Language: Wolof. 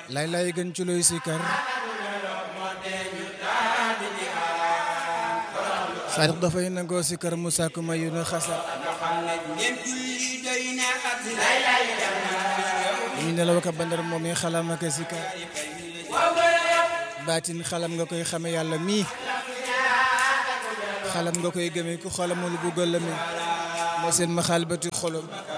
lay lay gën ci looy sikar saadix dafay nangoo sikar mu sàkku mayu na xasa ñu nelaw ka bandar moom yi xalam ak sikar baatin xalam nga koy xame yàlla mii xalam nga koy gëme ku xalamul bu gëllëme moo seen ma xaal bati xolom